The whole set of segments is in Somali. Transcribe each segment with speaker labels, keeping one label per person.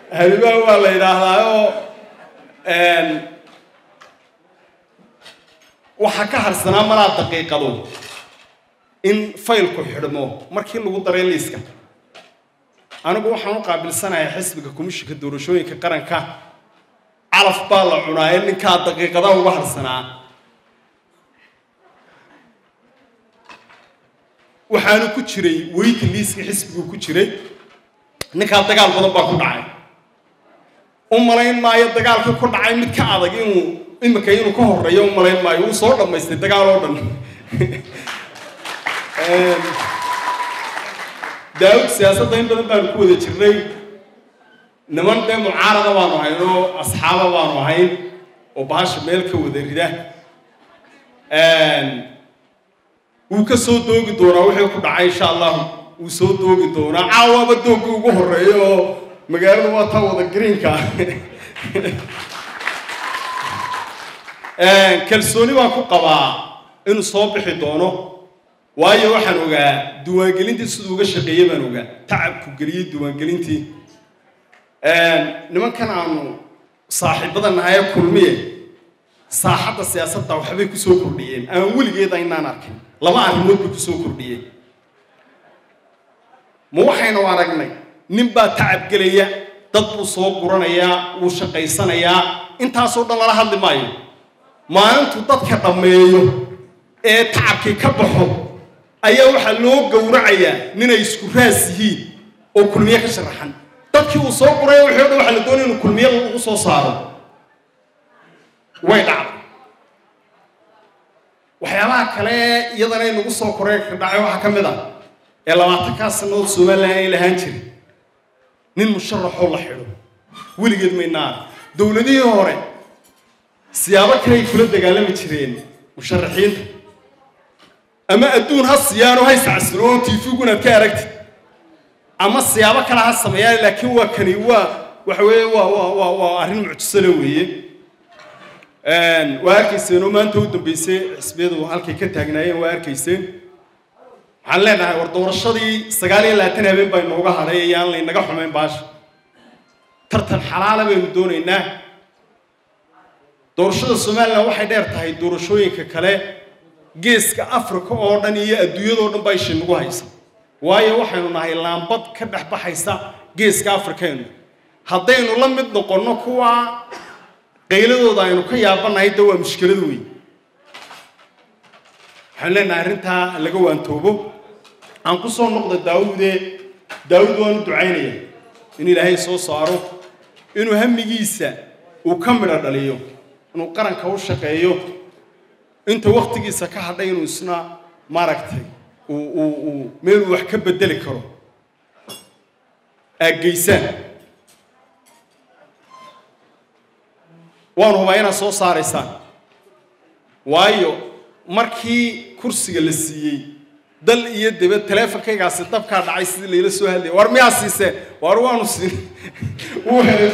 Speaker 1: halimaa waa la yidhaahdaa oo waxaa ka harsanaa malaa daqiiqado in faylku xidhmo markii lagu daray liiska anigu waxaan u qaabilsanayaa xisbiga komishinka doorashooyinka qaranka calaf baa la cunaa ee ninkaa daqiiqada uga harsanaa waxaanu ku jiray weyti liiska xisbigu ku jiray ninkaa dagaal badan baa ku dhacay u malayn maayo dagaalkii ku dhacay mid ka adag inuu imika inuu ka horeeyo u malayn maayo wuu soo dhammaystay dagaal oo dhan daawud siyaasadda in badan baanu ku wada jirnay niman dee mucaarada baanu ahayn oo asxaaba baanu ahayn oo bahasha meel ka wada rida wuu ka soo doogi doonaa wixii ku dhacay insha allahu wuu soo doogi doonaa caawaaba doogii ugu horeeyo oo magaaladu waa taa wada greenka kalsooni baan ku qabaa inuu soo bixi doono waayo waxaan ogaa diiwaangelintii siduu uga shaqeeyey baan ogaa tacabku geliyey diiwaangelintii nimankan aanu saaxiibada nahaye kulmiye saaxadda siyaasadda waxbay kusoo kordhiyeen aan weligeeda inaan arkin laba arrimood bay kusoo kordhiyeen ma waxaynu aragnay nin baa tacab gelaya dad buu soo guranayaa wuu shaqaysanayaa intaasoo dhan lala hadli maayo maalintuu dadka dhammeeyo ee tacabkii ka baxo ayaa waxaa loo gowracayaa ninay isku raas yihiin oo kulmiye ka sharaxan dadkii uu soo guraya wixii o dhan waxaa la doonaya inuu kulmiye lagu soo saaro way dhacday waxyaabaha kale iyadana inagu soo korey ka dhacay waxaa ka mid ah ee labaatankaa sannadood somalilan ay lahaan jiray nin musharaxoo la xidho weligeed maynaan dowladihii hore siyaabo kale ay kula dagaalami jireen musharaxiinta ama adduun ha siyaano ha iscasiro oo tiifigu inaad ka aragtid ama siyaabo kale ha sameeyaan laakiin waa kani waa waxa weeye waa waa waa waa arrin mucjisole weeye waa arkayseen oo maanta u dambeysay xisbiyadu halkay ka taagnaayeen waa arkayseen waxaan leenahay war doorashadii sagaal iyo labaatan habeen baa inooga hadhay ayaan laynaga xumayn baasha tartan xalaala baynu doonaynaa doorashada somalilan waxay dheer tahay doorashooyinka kale geeska africa oo dhan iyo adduunyadoo dhan baa ishay nagu haysa waayo waxaynu nahay laambad ka dhex baxaysa geeska afrikeenu haddaynu la mid noqonno kuwa qayladooda aynu ka yaabanahay de waa mushkilad weyn waxaan leenahay arrintaa laga waantoobo aan ku soo noqda daawude daawud waanu ducaynaya in ilaahay soo saaro inuu hamigiisa uu ka midho dhaliyo inuu qaranka u shaqeeyo inta waktigiisa ka hadhay inuu isna maaragtay uu uu uu meeluu wax ka bedeli karo aaggeysaan waanu hubaa inaad soo saaraysaan waayo markii kursiga la siiyey dal iyo dibad teleefonkaygaasi dabkaa dhacay sidii layla soo hadlayay war miyaa siiseen war waanu siin wuu helay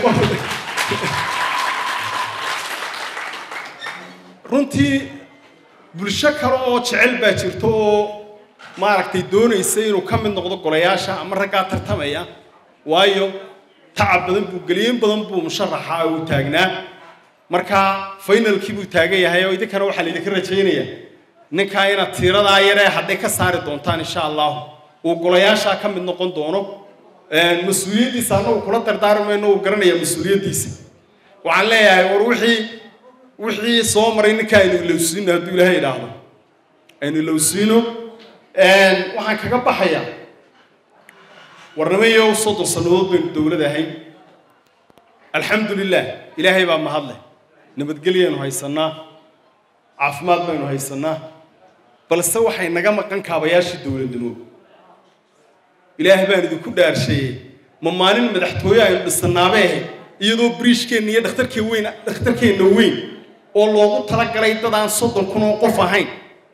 Speaker 1: runtii bulsho kale oo jecel baa jirto oo maaragtay doonaysa inuu ka mid noqdo golayaasha ama raggaa tartamaya waayo tacab badan buu geliyin badan buu musharaxa uu taagnaa markaa finalkii buu taagan yahay oo idinkana waxaa laydinka rajaynayaa ninkaa inaad tiiradaa yaree hadhay ka saari doontaan insha allahu uu golayaashaa ka mid noqon doono mas-uuliyaddiisa annagu kula dardaarmayno uu garanaya mas-uuliyaddiisa waxaan leeyahay war wixii wixii soo maray ninkaa aynu ilowsiino hadduu ilaahay idhaahdo aynu ilowsiino waxaan kaga baxayaa warnamayo soddon sannadood baynu dowlad ahayn alxamdu lilah ilaahay baa mahadleh nabadgelyaynu haysannaa caafimaad baynu haysannaa balse waxay naga maqan kaabayaashii dowladnimo ilaahay baan idinku dhaarsheeyey ma maalin madaxtooye aynu dhisannaabe ahayd iyadoo biriishkeenna iyo dhakhtarkeen weyn dhakhtarkeenna weyn oo loogu talagalay dad aan soddon kun oo qof ahayn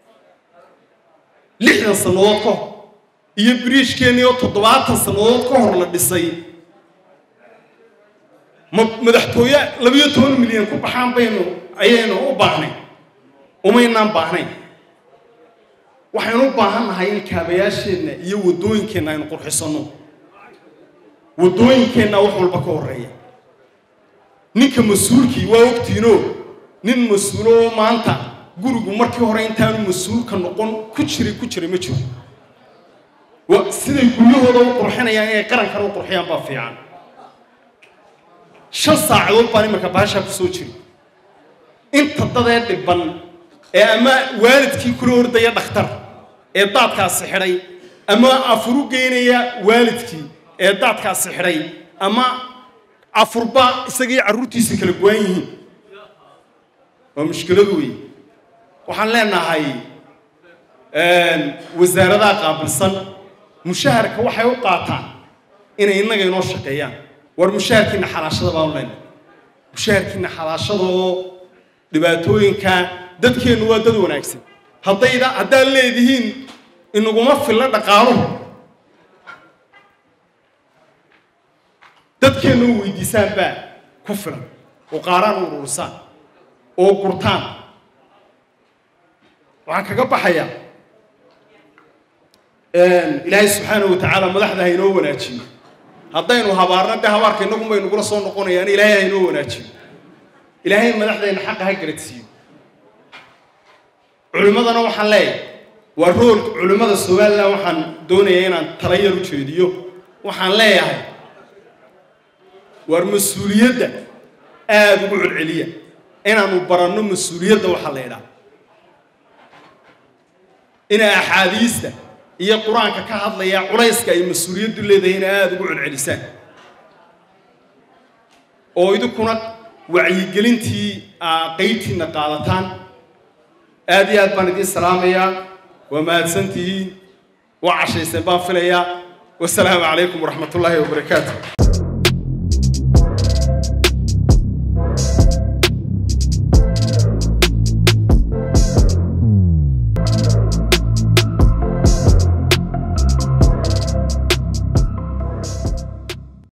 Speaker 1: lixdan sannadood ka hor iyo biriishkeenni oo toddobaatan sannadood ka hor la dhisay ma madaxtooye labayo toban milyan ku baxaan baynu ayaynu u baahnay umaynaan baahnayn waxaynu u baahan nahay in kaabayaasheenna iyo waddooyinkeenna aynu qurxisanno waddooyinkeenna wax walba ka horreeya ninka mas-uulkii waa ogtiinoo nin mas-uuloo maanta gurigu markii hore intaanu mas-uulka noqon ku jiray ku jiray ma jiro siday guryahooda u qurxinayaan inay qarankana u qurxiyaan baa fiican shan saacadood baan imarka baashaa ku soo jiri inta dadee dhibban ee ama waalidkii kula ordaya dhakhtar ee daadkaasi xidhay ama afuru geynaya waalidkii ee daadkaasi xidhay ama afurba isagii carruurtiisa kala go-an yihiin waa mushkiladu wey waxaan leenahay wasaaradaha qaabilsan mushaharka waxay u qaataan inay innaga inoo shaqeeyaan war mushaharkiina xalaashada baanu leenahay mushaharkiina xalaashadoo dhibaatooyinka dadkeennu waa dad wanaagsan haddayda haddaad leedihiin inaguma filla dhaqaaluhu dadkeennu u weydiisaan baa ku filan oo qaaraan u urursaan oo gurtaan waxaan kaga baxayaa ilaahay subxaana wa tacaala madaxda haynoo wanaajiyo haddaynu habaarna de habaarka innagun bay nagula soo noqonayaan ilaahay haynoo wanaajiyo ilaahay madaxdayna xaqa ha garadsiiyo culimmadana waxaan leeyahay waa roolka culimmada somalilan waxaan doonayaa inaan tala yar u jeediyo waxaan leeyahay waar mas-uuliyadda aada ugu celceliya inaanu baranno mas-uuliyadda waxaa la ydhaha inay axaadiista iyo qur-aanka ka hadlaya culayska ay mas-uuliyaddu leedahay inay aada ugu celcelisaan oo idinkuna wacyigelintii qeybtiinna qaadataan aada iyo aad baan idiin salaamayaa waa mahadsantihiin waa cashayseen baan filayaa wasalaamu calaykum waraxmat ullaahi wabarakaatu